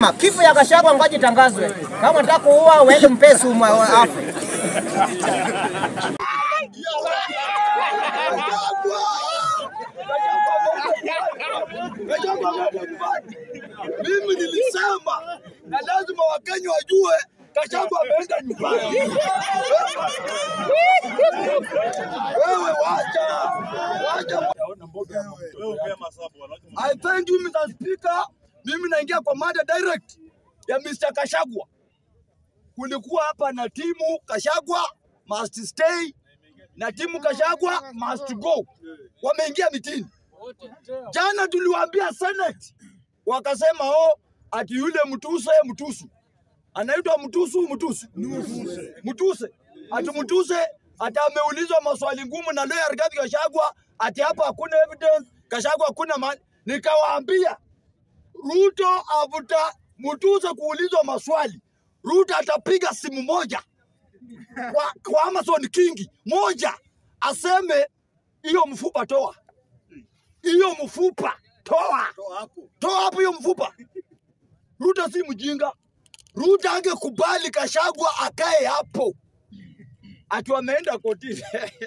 Kifo ya Gachagua ngoja itangazwe. Kama unataka kuua uende mpe sumu afe. Mimi nilisema na lazima Wakenya wajue Gachagua ameenda nyumbani. Wewe wacha, wacha. I thank you Mr. Speaker. Mimi naingia kwa mada direct ya Mr. Kashagwa. Kulikuwa hapa na timu Kashagwa must stay na timu Kashagwa must go. Wameingia mitini. Jana tuliwaambia Senate wakasema oh, ati yule mtuse mtusu anaitwa mtusu mtusu mtuse ati mtuse ati ameulizwa maswali ngumu na lawyer Rigathi Gachagua ati hapa hakuna evidence, Gachagua hakuna mali. Nikawaambia Ruto avuta mtuse kuulizwa maswali, Ruto atapiga simu moja kwa, kwa Amazon King moja aseme hiyo mfupa toa, hiyo mfupa toa, toa hapo hiyo mfupa. Ruto si mjinga. Ruto angekubali Kashagwa akae hapo ati wameenda kotini.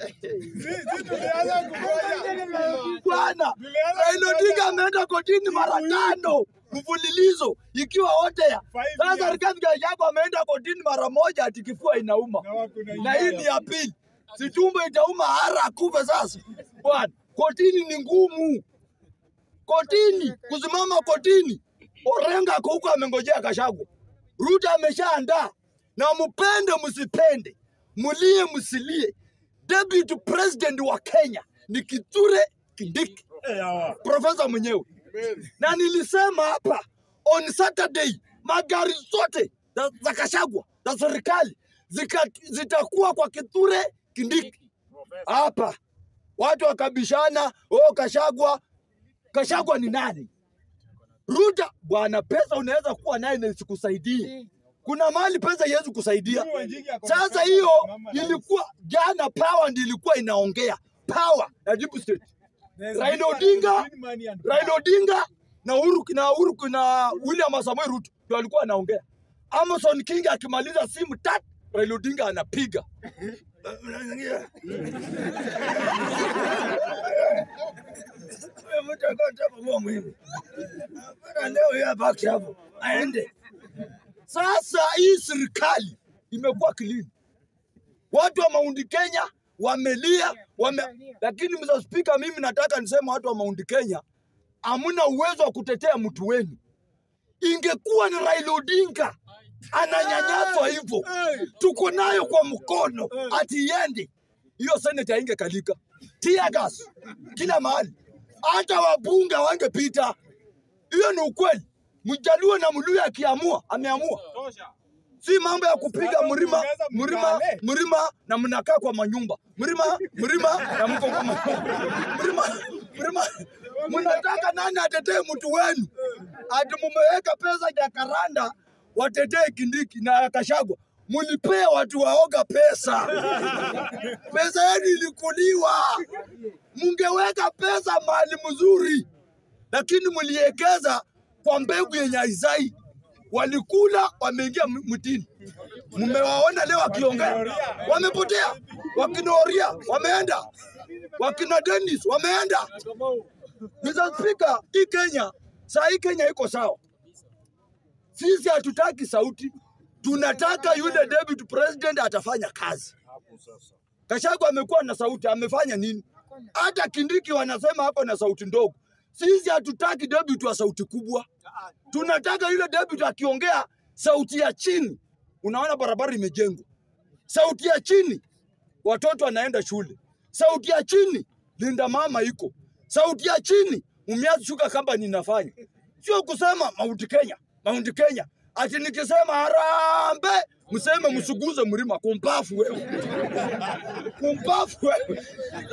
Bwana Raila Odinga ameenda kotini mara tano mfululizo ikiwa wote ya sasa. Rigathi Gachagua ameenda kotini mara moja ati kifua inauma, na hii ni ya pili. Si tumbo itauma hara akufe sasa. Bwana, kotini ni ngumu, kotini kusimama kotini. Orenga ako huko amengojea Gachagua. Ruto ameshaandaa na mpende msipende, mulie msilie, deputy president wa Kenya ni Kithure Kindiki, profesa mwenyewe. Na nilisema hapa on Saturday, magari zote za, za Kashagwa za serikali zika- zitakuwa kwa Kithure Kindiki hapa. Watu wakabishana, oh, Kashagwa. Kashagwa ni nani? Ruta bwana, pesa unaweza kuwa naye na isikusaidie. Kuna mahali pesa haiwezi kusaidia. Sasa hiyo ilikuwa jana, power ndio ilikuwa inaongea power ya deep state. Raila Odinga, Raila Odinga na Uhuru na Uhuru na William Samoei Ruto ndio alikuwa anaongea. Amason King akimaliza simu tat, Raila Odinga anapiga Mtu akota kwa muhimu. Bwana leo yeye abaki hapo aende. Sasa hii serikali imekuwa clean. Watu wa Mount Kenya wamelia wame... Lakini Mr. Speaker, mimi nataka niseme watu wa Mount Kenya hamna uwezo wa kutetea mtu wenu. Ingekuwa ni Raila Odinga ananyanyaswa hivyo, tuko nayo kwa mkono, ati iende hiyo seneti haingekalika. Tear gas kila mahali, hata wabunge wangepita. Hiyo ni ukweli. Mjaluo na Mluya akiamua, ameamua si mambo ya kupiga mlima mlima mlima na mnakaa kwa manyumba mlima mlima na mko kwa manyumba mlima mlima. Mnataka nani atetee mtu wenu? Ati mumeweka pesa Jakaranda watetee Kindiki na Kashagwa, mulipea watu waoga pesa. Pesa yenu ilikuliwa, mungeweka pesa mahali mzuri, lakini mliekeza kwa mbegu yenye haizai walikula wameingia m- mtini. Mmewaona leo wakiongea, wamepotea. Wakina Oria wameenda, wakina Dennis wameenda. Mr. Speaker, hii Kenya saa hii Kenya iko sawa. Sisi hatutaki sauti, tunataka yule deputy president atafanya kazi. Gachagua amekuwa na sauti, amefanya nini? Hata Kindiki wanasema hapo na sauti ndogo. Sisi hatutaki deputy wa sauti kubwa, tunataka yule deputy akiongea sauti ya chini. Unaona barabara imejengwa, sauti ya chini, watoto wanaenda shule, sauti ya chini, linda mama iko, sauti ya chini, Mumias Sugar Company inafanya, sio kusema Mount Kenya, Mount Kenya ati nikisema harambe mseme msuguze mlima kumpafu wewe kumpafu wewe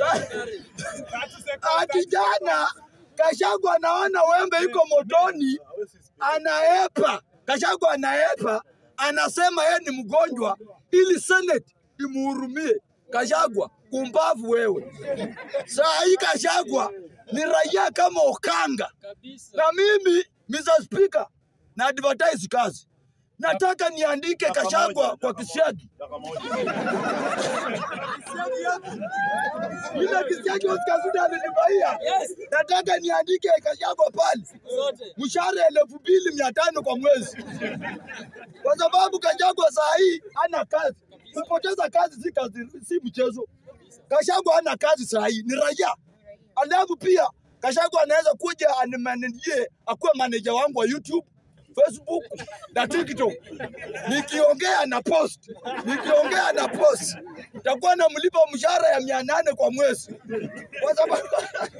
ati jana Kashagwa anaona wembe iko motoni, anaepa. Kashagwa anaepa, anasema yeye ni mgonjwa ili Senate imuhurumie. Kashagwa kumbavu wewe. Saa hii Kashagwa ni raia kama Okanga, na mimi Mr. Speaker na advertise kazi. Nataka niandike Kashagwa kwa kisiagi. Ile kisiagi Oscar Sudi alinibaia. Nataka niandike Kashagwa pale. Mshahara elfu mbili mia tano kwa mwezi. Kwa sababu Kashagwa saa hii hana kazi. Kupoteza kazi si kazi, si mchezo. Kashagwa hana kazi saa hii, ni raia. Alafu pia Kashagwa anaweza kuja animanajie akuwe manager wangu wa YouTube, Facebook na TikTok. Nikiongea na post, nikiongea na post, takuwa namlipa mshahara ya mia nane kwa mwezi kwa sababu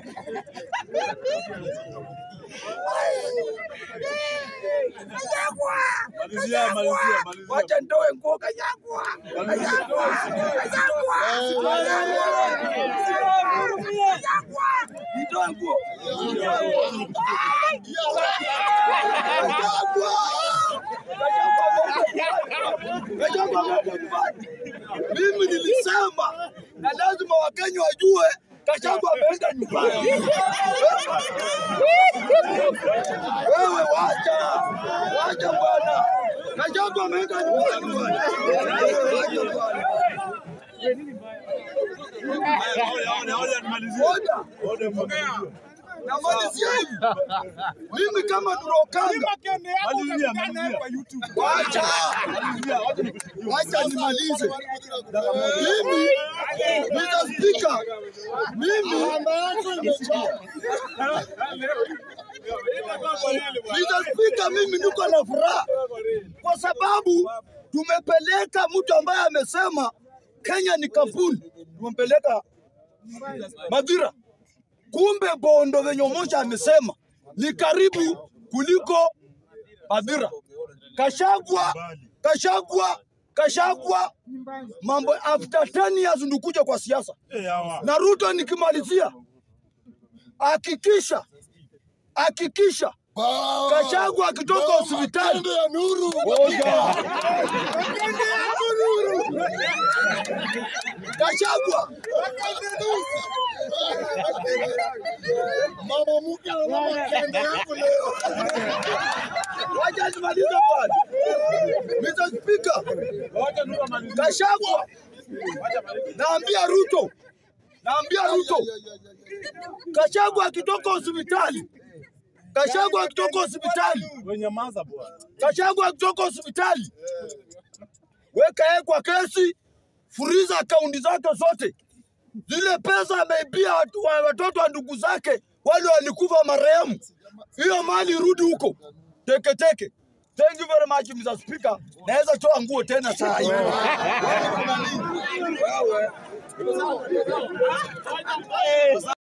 Malizia, malizia, malizia. wacha ndoe nguo Kashagwa, Kashagwa, Kashagwa, nitoe nguo Mimi nilisema na lazima Wakenya wajue Gachagua ameenda nyumbani. Wewe wacha, wacha bwana, Gachagua ameenda nyumbani bwana. Wacha bwana. Ngoja, ngoja nimalizie. Ngoja. Ngoja nimalizie. Na malizia hivi. Mimi kama Nurokanga, Malizia, malizia. wacha Malizia, wacha nikusikie. wacha nimalize. Mimi Mr. Speaker, mimi Mr. Speaker, mimi niko na furaha kwa sababu tumepeleka mtu ambaye amesema Kenya ni kampuni, tumempeleka Madhira. Kumbe Bondo venye Omosha amesema ni karibu kuliko Madhira. Kashagwa, Kashagwa, Kashagwa, mambo after 10 years ndukuja kwa siasa Eh, hawa. na Ruto nikimalizia, hakikisha hakikisha Kashagwa akitoka hospitali Ngoja. Kashagwa Mama mke na mama kende yako leo. wacha nimalize bwana. Mr. Speaker, Kashagwa naambia Ruto, naambia Ruto, Kashagwa akitoka hospitali, Kashagwa akitoka hospitali Wewe nyamaza bwana. Kashagwa akitoka hospitali, weka yeye kwa kesi, furiza akaunti zake zote. Zile pesa ameibia watu- wa- watoto wa ndugu zake wale walikufa marehemu, hiyo mali irudi huko teke teke. Thank you very much Mr. Speaker. Naweza toa nguo tena saa hii. Wewe.